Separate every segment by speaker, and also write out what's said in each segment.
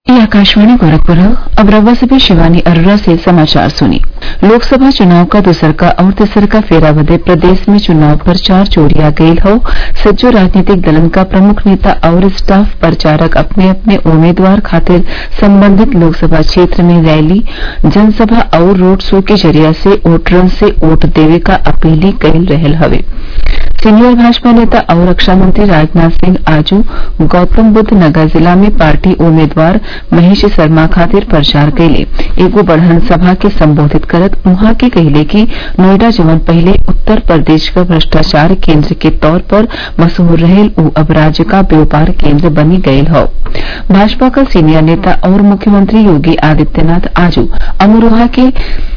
Speaker 1: ये आकाशवाणी गोरखपुर है अब रउआ सभे शिवानी अरोरा से समाचार सुनी लोकसभा चुनाव का दूसरका और तेसरका फेरा बदे प्रदेश में चुनाव प्रचार जोरिया गईल हौ सज्जो राजनीतिक दलन क प्रमुख नेता आउर स्टाफ प्रचारक अपने अपने उम्मीदवार खातिर संबंधित लोकसभा क्षेत्र में रैली जनसभा आउर रोड शो के जरिया से वोटरन से वोट देवे क अपील कईल रहल हवे सीनियर भाजपा नेता और रक्षा मंत्री राजनाथ सिंह आजू गौतमबुद्ध नगर जिला में पार्टी उम्मीदवार महेश शर्मा खातिर प्रचार कइले एगो बड़हन सभा के संबोधित करत उहाँ के कहिले कि नोएडा जवन पहिले उत्तर प्रदेश क भ्रष्टाचार केंद्र के तौर पर मशहूर रहेल उ अब राज्य क व्यापार केंद्र बनी गयल हौ भाजपा क सीनियर नेता और मुख्यमंत्री योगी आदित्यनाथ आजू अमरोहा के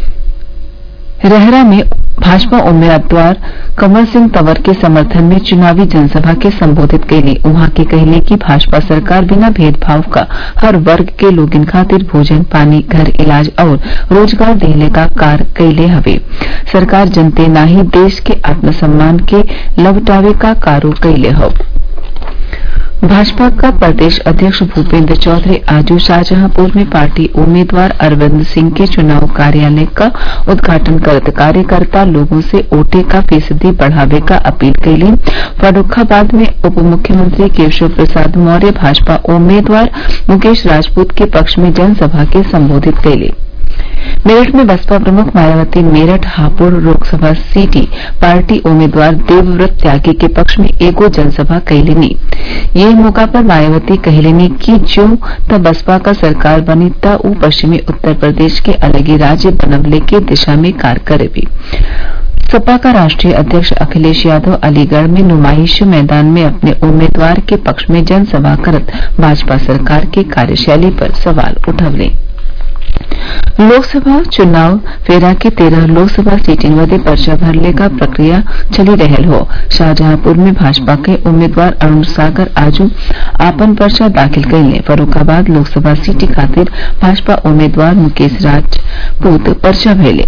Speaker 1: रहरा में भाजपा उम्मीदवार कंवर सिंह तंवर के समर्थन में चुनावी जनसभा के संबोधित कइले उहाँ के कहिले कि भाजपा सरकार बिना भेदभाव क हर वर्ग के लोगन खातिर भोजन पानी घर इलाज और रोजगार देहले क कार्य कइले हवे सरकार जनते नाही देश के आत्मसम्मान के लवटावे क कार्य कइले हौ भाजपा का प्रदेश अध्यक्ष भूपेन्द्र चौधरी आज शाहजहांपुर में पार्टी उम्मीदवार अरविंद सिंह के चुनाव कार्यालय का उद्घाटन करत कार्यकर्ता लोगों से वोटे का फीसदी बढ़ावे का अपील कइली फर्रूखाबाद में उप मुख्यमंत्री केशव प्रसाद मौर्य भाजपा उम्मीदवार मुकेश राजपूत के पक्ष में जनसभा के संबोधित कइले मेरठ में बसपा प्रमुख मायावती मेरठ हापुड़ लोकसभा सीटी पार्टी उम्मीदवार देवव्रत त्यागी के पक्ष में एगो जनसभा कइलेनी यह मौका पर मायावती कहलेनी कि जो त बसपा क सरकार बनी त उ पश्चिमी उत्तर प्रदेश के अलगे राज्य बनवले के दिशा में कार्य करेगी सपा का राष्ट्रीय अध्यक्ष अखिलेश यादव अलीगढ़ में नुमाइश मैदान में अपने उम्मीदवार के पक्ष में जनसभा करत भाजपा सरकार के कार्यशैली पर सवाल उठवले लोकसभा चुनाव फेरा के तेरह लोकसभा सीटिन बदे पर्चा भरले क प्रक्रिया चली रहल हौ शाहजहांपुर में भाजपा के उम्मीदवार अरूण सागर आजू आपन पर्चा दाखिल कइले फर्रूखाबाद लोकसभा सीट खातिर भाजपा उम्मीदवार मुकेश राजपूत पर्चा भरले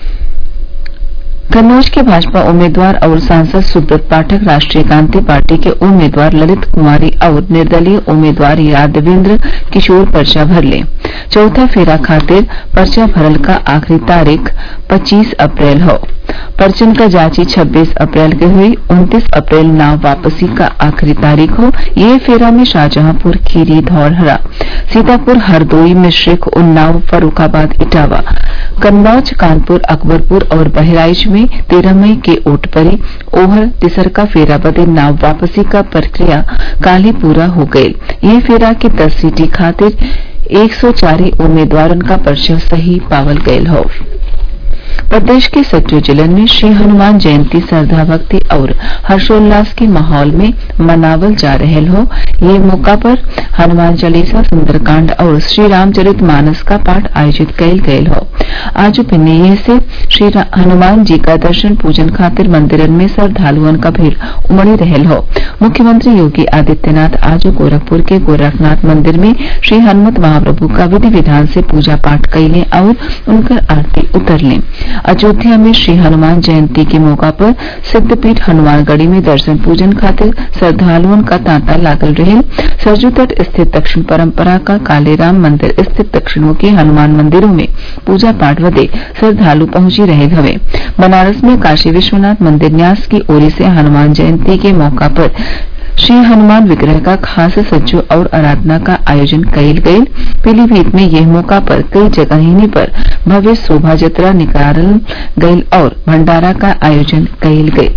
Speaker 1: कन्नौज के भाजपा उम्मीदवार और सांसद सुब्रत पाठक राष्ट्रीय क्रांति पार्टी के उम्मीदवार ललित कुमारी और निर्दलीय उम्मीदवार यादवेंद्र किशोर पर्चा भरले चौथा फेरा खातिर पर्चा भरल का आखिरी तारीख 25 अप्रैल हौ पर्चन क जांची 26 अप्रैल के हुई 29 अप्रैल नाव वापसी का आखिरी तारीख हो ये फेरा में शाहजहांपुर खीरी धौरहरा सीतापुर हरदोई मिश्रिख उन्नाव फर्रूखाबाद इटावा कन्नौज कानपुर अकबरपुर और बहराइच में तेरह मई के वोट पड़ी ओहर तिसरका फेरा बदे नाव वापसी का प्रक्रिया काल ही पूरा हो गयल ये फेरा के दस सीटी खातिर एक सौ चार उम्मीदवारन का पर्चा सही पावल गयल हौ प्रदेश के सज्जो जिलन में श्री हनुमान जयंती श्रद्धा भक्ति और हर्षोल्लास के माहौल में मनावल जा रहल हो ये मौका पर हनुमान चालीसा सुंदरकांड और श्री रामचरित मानस का पाठ आयोजित कयल गयल हो आज पिन्नीय से श्री हनुमान जी का दर्शन पूजन खातिर मंदिरन में श्रद्धालुअन का भीड़ उमड़ी रहल हो मुख्यमंत्री योगी आदित्यनाथ आज गोरखपुर के गोरखनाथ मंदिर में श्री हनुमत महाप्रभु का विधि विधान से पूजा पाठ कइले और उनकर आरती उतरले अयोध्या में श्री हनुमान जयंती के मौका पर सिद्धपीठ हनुमानगढ़ी में दर्शन पूजन खातिर श्रद्धालुओं का तांता लागल रहे सरजू तट स्थित दक्षिण परंपरा का कालेराम मंदिर स्थित दक्षिणों के हनुमान मंदिरों में पूजा पाठ बदे श्रद्धालु पहुंची रहे हवे बनारस में काशी विश्वनाथ मंदिर न्यास की ओर से हनुमान जयंती के मौका पर श्री हनुमान विग्रह का खास सज्जो और आराधना का आयोजन कइल गयल पीलीभीत में यह मौका पर कई जगहिनी पर भव्य शोभा यात्रा निकालल गयल और भंडारा का आयोजन कइल गयल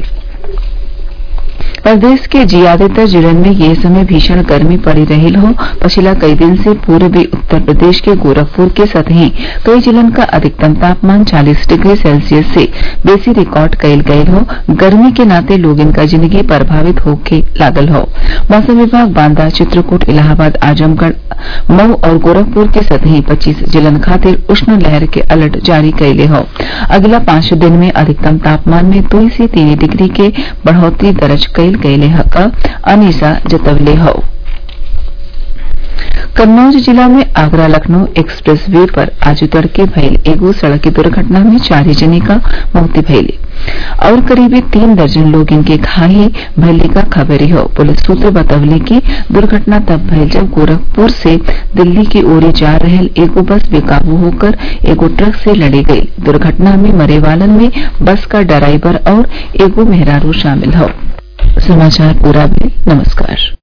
Speaker 1: प्रदेश के ज्यादातर जिलन में ये समय भीषण गर्मी पड़ी रही हो पिछला कई दिन से पूर्वी उत्तर प्रदेश के गोरखपुर के सतही कई जिलन का अधिकतम तापमान 40 डिग्री सेल्सियस से बेसी रिकॉर्ड कइल गयल हो गर्मी के नाते लोगन का जिंदगी प्रभावित होके लागल हो मौसम विभाग बांदा चित्रकूट इलाहाबाद आजमगढ़ मऊ और गोरखपुर के सतही 25 जिलन खातिर उष्ण लहर के अलर्ट जारी कइले हो अगला पांच दिन में अधिकतम तापमान में दो से तीन डिग्री के बढ़ोतरी दर्ज कइल गइले ह क अनीसा जतवले हौ कन्नौज जिला में आगरा लखनऊ एक्सप्रेस वे पर आज तड़के भइल एगो सड़क दुर्घटना में चारि जने क मौत भइल और करीबी तीन दर्जन लोग इनके घायल भइले क खबरी हौ पुलिस सूत्र बतवले कि दुर्घटना तब भइल जब गोरखपुर से दिल्ली की ओर जा रहल एगो बस बेकाबू होकर एगो ट्रक से लड़ी गई दुर्घटना में मरे वालन में बस का ड्राइवर और एगो मेहरारू शामिल हौ समाचार पूरा भइल नमस्कार